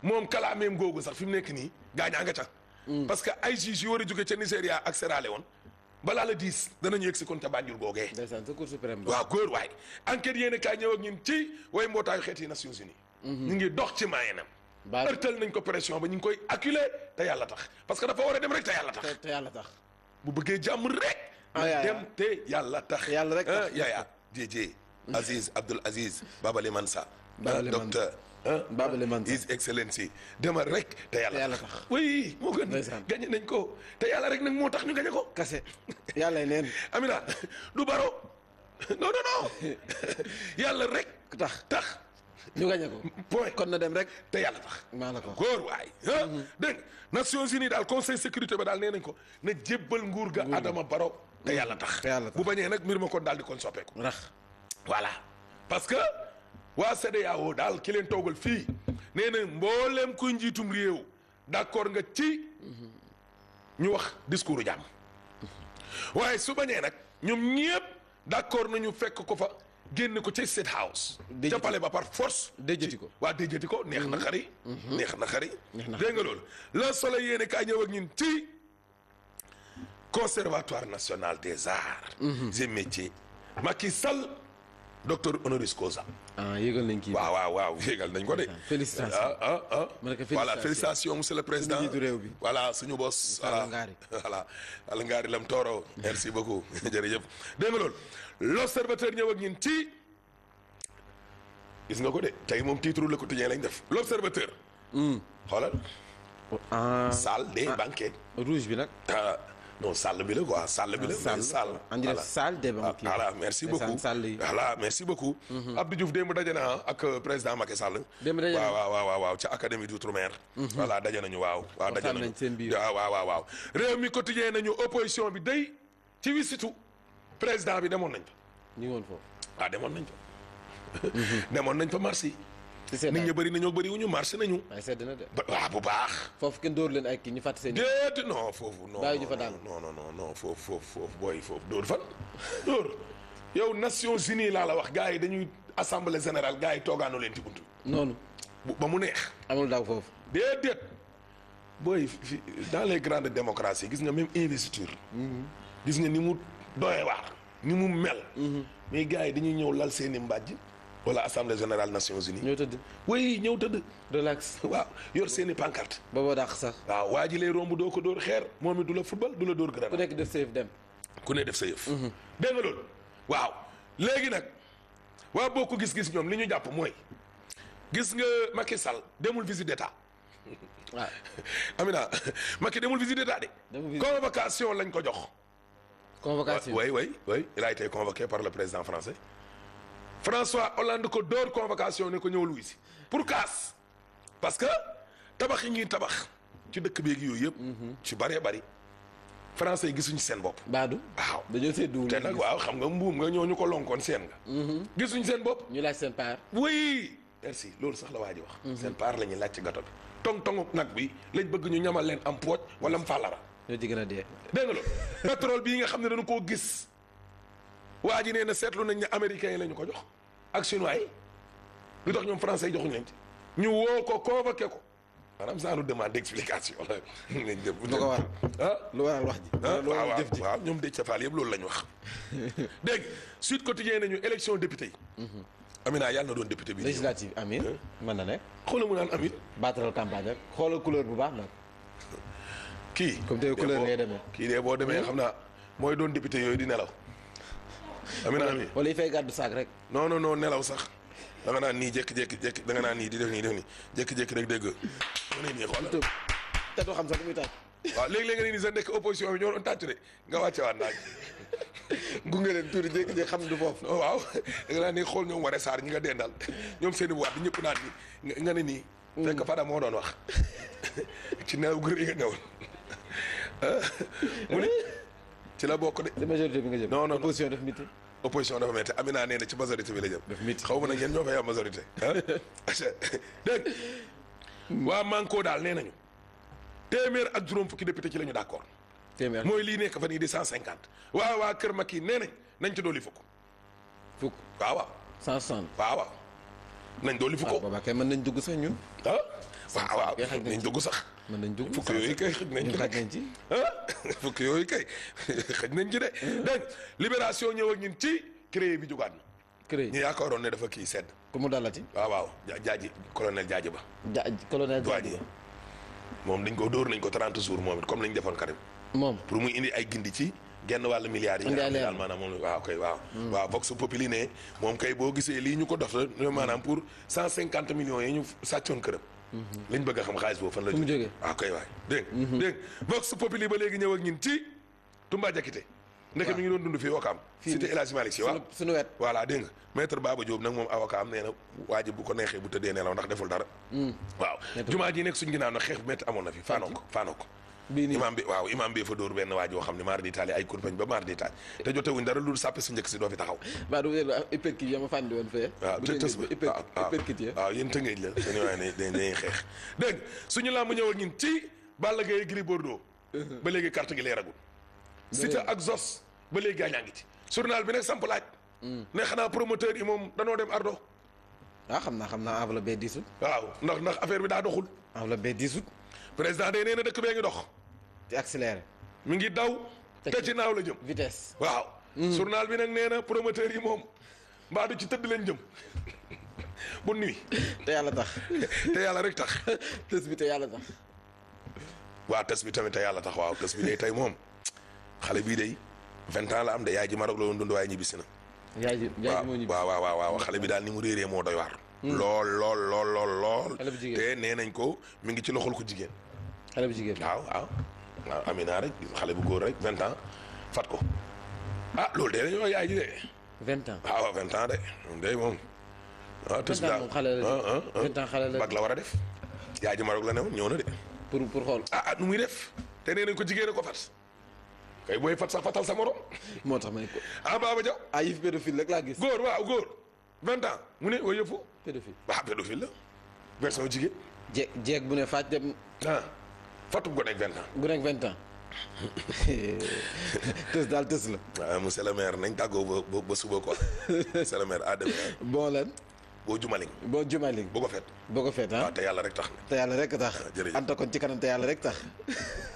moom kalaameem googu sax fi mu nekk nii gaañaa nga ca. parce que ay juges yu war a jóge ca Nigéria ak Sierra Leone balaa la diis danañu yegg si kon ca Banjul googee. ndeysaan sa cour suprême ba. waaw góor waay enquête yéen a kaay ñëw ak ñun ci way mbootaayu xeeti Nations Unies. ñu ngi dox ci maayenam. Ba- ërtal nañ ko pression ba ñu ngi koy acculé te yàlla tax parce que dafa war a dem rek te yàlla tax. te te yàlla tax. bu bëggee jàmm rek. Ah, yaa, dem te yàlla tax. Yàlla rek tax. ah yaaya JJ Aziz Abdul Aziz Babali Mansa. Babali ah, docteur. ah, Babali Mansa. His Excellency demal rek te yàlla Te yàlla tax. tax. oui moo gën. Ndeysaan. gañe nañ ko te yàlla rek nag moo tax ñu gañe ko. kase. yàlla neen. Amina du baro non non non yàlla rek ku tax tax ñu gañe ko. point kon na dem rek. te yàlla tax. maa la ko wax. góor waay ah dégg nga Nations Unies daal conseil sécurité ba daal nee nañ ko na jébbal nguur ga Adama Barrow te yàlla tax te yàlla tax. bu bañee nag mbir ma kon daal di kon soppeeku rax. voilà parce que waa CEDEAO daal ki leen toogal fii nee na mbooleem kuy njiitum réew d'accord nga ci ñu wax discours jàmm waaye su bañee nag ñoom ñëpp d'accord nañu fekk ko fa génn ko ca State House Déjati ca palais ba par force déjati ko. waa déjati ko neex na xari neex na xari Neex na dégg nga loolu le soleil yéene kaay ñëw ak ñun ci conservatoire national des arts et métiers Macky Sall docteur honoris causa ah yëgal nañ kii. waaw waaw waaw yéegal nañ ko de Félicitations. ah ah ah Ma ne ko voilà félicitations. félicitations monsieur le président njiitu réew bi. voilà suñu boss Alla voilà Ngari. voilà Alla Ngari lam tooro merci beaucoup jërëjëf dégg nga loolu l'observateur ñëw ak ñun ci gis nga ko de tey moom titre le quotidien lañ def l'observateur xoolal ah salle des banquets rouge bi nag. ah non salle bi la quoi salle bi la salle. mais salle andi def salle des banquets. voilà merci Ndeysaan, beaucoup salle yi. voilà merci beaucoup Abdou Diouf démb daje na ak euh, président Macky Sall Démb daje na. waaw waaw waaw waaw waaw ca académie d'outre-mer voilà daje nañu waaw waaw daje Waxtaan nañu nañ seen biir. waaw waaw waaw waaw réew mi quotidien nañu opposition bi day ci wisitu président bi demoon nañ fa ñu ngi woon foofu. waaw demoon nañ fa demoon nañ fa marché ci seen nit ñi bëri nañoo bëri wuñu marché nañu waaye sedd na de. ba waaw bu baax foofu kenn dóor leen ay kii ñu fàtte seen. déet non foofu non Bàyyi ñu fa daal. non non non non foofu foofu foofu booy foofu dóor fan dóor yow Nations Unies laa la wax gars yi dañuy assemblée générale gars yi toogaanoo leen ci buntu noonu bu ba mu neex amul daw foofu. déedéet booy fi dans les grandes démocraties gis nga même investiture gis nga ni mu doyee waar ni mu mel mais gars yi dañuy ñëw lal seeni mbàjj wala assemblée générale Nations Unies ñoo tëdd. oui ñëw tëdd relax. waaw yor seeni pancarte booboo dàq sax. waaw waa ji lay romb doo ko dóor xeer moom it du la football du la dóor ku grenade nekk def safe dem. ku ne def sa yëf dégg nga loolu waaw léegi nag waa bokk gis-gis ñoom li ñu jàpp mooy gis nga Macky Sall demul visite d'état waaw. Amina Macky demul visite d'état de Demul visite. convocation lañ ko jox convocation. oui oui oui il a été convoqué par le président français François Hollande ko dóor convocation ne ko ñëw luy si pour kaas parce que tabax yi ñuy tabax ci dëkk beeg yooyu yëpp ci bëree bëri français yi gisuñu seen bopp Baadu. waaw dañoo seddu. te nag waaw xam nga mbuum nga ñoo ñu ko lonkoon seen nga gisuñ seen bopp ñu laaj seen paar. oui merci loolu sax la waa ji wax seen paar la ñuy laaj ci gato bi tong tongu nag bi lañ bëgg ñu ñamal leen am pooj wala am fàllara ñoo ci gën a dee. dégg nga loolu pétrole bii nga xam ne dañu koo gis waa ji nee na seetlu nañ ne américains yi la ñu ko jox ak chinois yi lu tax ñoom français yi joxuñu leen ci ñu woo ko convoqué ko maanaam saa nu demande d'explication la lañ def lu ko waral. ah lu waral wax ji. ah lu waaw waral jëf ji. waaw ñoom Déthié Fall yëpp loolu la ñu wax dégg nga Sud Quotidien nañu élection député yi Amina yàlla na doon député bi ñëw. législative amin mën na ne. xoolal mu naan Amin batteral campagne rek xoolal couleur bu baax nag. kii Comme tey couleur boo- ngay demee. kii de boo demee xam naa mooy doon député yooyu di nelaw Amina Amin wala yi fay gàddu saak rek. non non non nelaw sax da nga naan nii jékki-jékki jékki da nga naan nii di def nii def nii jékki-jékki rek dégg mu ne nii xoolal te te doo xam sax lu muy tax. waaw léegi-léegi nga ne nii sa nekk opposition bi ñoo doon tàccu de nga wàcce waat naaj gunge leen tuuti jékki-jékki xam du foofu. non waaw da nga naan nii xool ñoom waree saar ñi nga dendal ñoom seen i waat di ñëpp naan ni nga ne nii fekk Fada moo doon wax ci nelaw gu rëy nga newoon mu ne ci la bokk de ci majorité bi nga jëm. Non, non, non. opposition def miti. opposition dafa metti Amina nee na ci majorité bi la jëm. Daf métti. xaw ma nag yéen ñoo fay am majorité ah. dégg nga waa Manko daal nee nañu téeméer ak juróom fukki député ci la ñu d' accord téeméer mooy lii nekk fa nii di cent cinquante waaw waa Kër Macky nee nañ nañ ci dolli fukk fukk waaw waaw cent soixante. waaw waaw nañ dolli fukk waaw boobaa kay mën nañ dugg sax ñun. ah waaw waaw kay xaj nañ nañ ci dugg sax mën nañ dugg fukk yooyu kay xëj nañ ñun ci xaj nañ ci ah fukk yooyu kay xëj nañ ci de dégg libération ñëw ak ñun ci créé bi jugaat na cré ñu yaakaaroon ne dafa kii sedd ku mu dalati waaw waaw ja- jaaji colonel jaaji ba ja colonel waa Diadji ji moom dañ ko dóor nañ ko 30 jours moom it comme lañ defoon Karim moom pour muy indi ay gindi ci genn wàllu milliards yi Indi nga ay xam ne leeral. daal maanaam moom waaw kay waaw waaw Vox Populi ne moom kay boo gisee lii ñu ko dof la maanaam pour 150 millions yi ñu sàccoon këram lañ bëgg a xam xaalis boobu fan la Fu mu jógee? waaw kay waay dégg nga dégg nga Vox Populi ba léegi ñëw ak ñin ci Toumba Jakite ndeke mi ngi doon dund fii Wakaam Fii cité El Hadji Malick Sy waaw sunu sunu wet voilà dégg nga maître Baba Diop nag moom avocat am nee na waa ji bu ko neexee bu tëddee nelaw ndax deful dara waaw Maître- jumaa ji nekk suñ ginnaaw nag xeex bu métti amoon na fi faanoo ko faanoo ko bii nii imam bi waaw imam bi fa dóor benn waa joo xam ne maar di taali ay kurpañ ba maar di taali te jotewuñ dara lu sàppe su njëkk si doo fi taxaw baa du wér hyperkit ya ma fàndi woon fee waaw bu te dee tës ba hyper- waaw waaw hyperkit ya waaw yéen tëngeej la dañu waaye ne dañ dañuy xeex dégg nga suñu làmb ñëw ak ñun ci Balla Gaye Gris Bordeaux ba léegi carte gi leeragul Siteu ak Zos ba léegi gaañaa ngi ci journal bi nag samp laaj ne xanaa promoteur yi moom danoo dem ardo ah xam naa xam naa enveloppe bee diisut waaw ndax ndax affaire bi daa doxul enveloppe bee diisut président day nee na dëkk bee ngi dox te accéléré mi ngi daw te ci naaw la jëm vitesse waaw journal bi nag nee na promoteur yi moom mbaa du ci tëdd leen jëm bu nuy te yàlla tax te yàlla rek tax tës bi te yàlla tax waa tës bi tamit te yàlla tax waaw tës bi day tey moom xale bii day vingt ans la am de yaay ji Maroc la woon dund waaye ñibbisi na yaay ji yaay ji moo ñibbi waaw waaw waaw waaw xale bi daal ni mu réeree moo doy waar lool lool lool lool lool Xale bu jigéen. te nee nañ ko mi ngi ci loxol ko jigéen xale bu jigéen waaw waaw waaw Amina rek xale bu góor rek vingt ans fat ko ah loolu de dañoo yaay ji de vingt ans waaw vingt ans de moom day moom ah tës bi vingt ans moom xale la ah, ah, ah. vingt ans xale la bag la war a def yaay ji Maroc la ne woon ñëw na de pour pour xool ah ah nu muy def te nee nañ ko jigéen a ko fat kay booy fat sax fatal sa morom moo tax may ko ah Baba Diaw ah yëf pédophile rek laa gis góor waaw góor vingt ans mu ne way yëfu pédophile waaw pédophile la version jigéen jeeg jeeg bu ne faaj dem ah fatu ko nekk vingt ans gu nekk vingt ans tës daal tës la waaw monsieur le maire nañ tàggoo ba ba ba suba quoi monsieur le maire à demain bon lan boo jumaling boo jumaling bu ko fet boo ko feet ah waaw te yàlla rek tax na te yàlla rek tax jërëjëf. anta kon ci kanam te yàlla rek tax